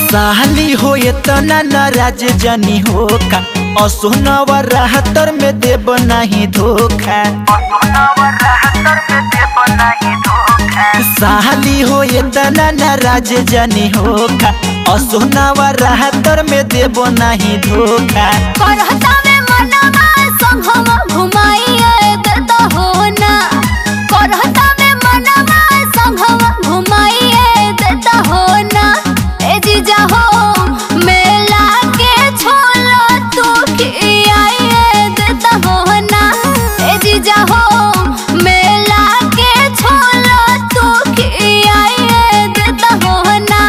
साली हो इतना नाराज जनी हो का असोनवा राहतर में देब नहीं धोखा साली हो इतना नाराज जनी हो का असोनवा राहतर में देब नहीं धोखा करहता में मनवा संघवा घुमाइए देता हो ना करहता में मनवा संघवा घुमाइए देता हो ना ए जीजा हो मेला के छोला तू खियाइए देता हो ना ए जीजा हो मेला के छोला तू खियाइए देता हो ना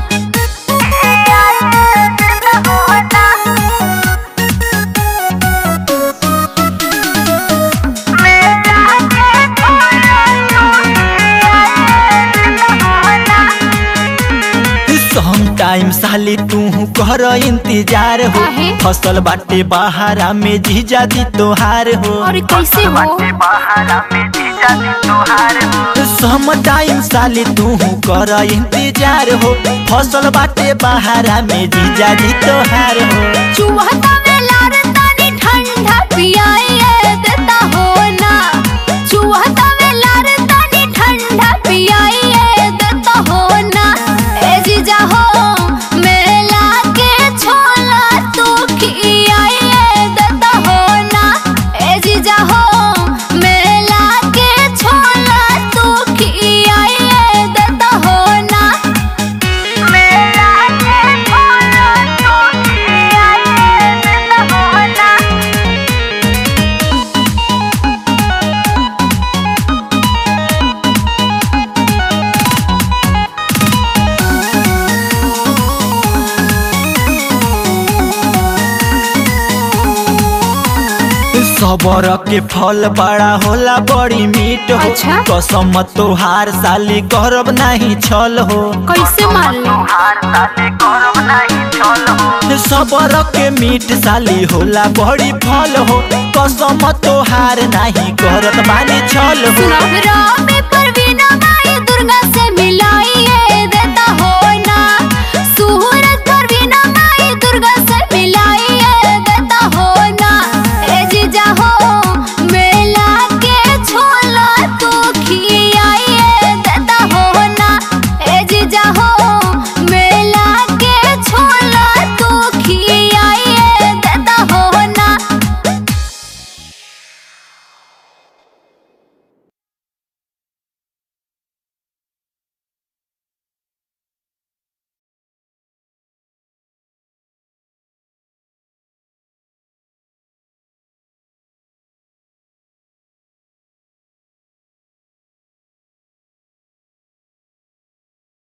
खियाइए देता हो ना सम टाइम साली तू कर इंतजार हो काहे? फसल बाटे बहारा में जीजा दी तोहार हो और कैसे हो सम टाइम साली तू कर इंतजार हो फसल बाटे बहारा में जीजा दी तोहार हो चुहता में लार तानी ठंडा पियाइए देता हो ना चुहता में लार तानी ठंडा पियाइए देता हो ना ए जीजा हो मेला के छोला तू खियाइए देता हो ना ए जीजा हो मेला के छोला तू खियाइए देता हो ना मेला के छोला तू खियाइए देता हो ना सबर के फल बड़ा होला बड़ी मीठ हो अच्छा? कसम तोहार साली करब नहीं छल हो कैसे मान लो सबर के मीठ साली होला बड़ी फल हो कसम तोहार नहीं करत बानी छल हो सुनो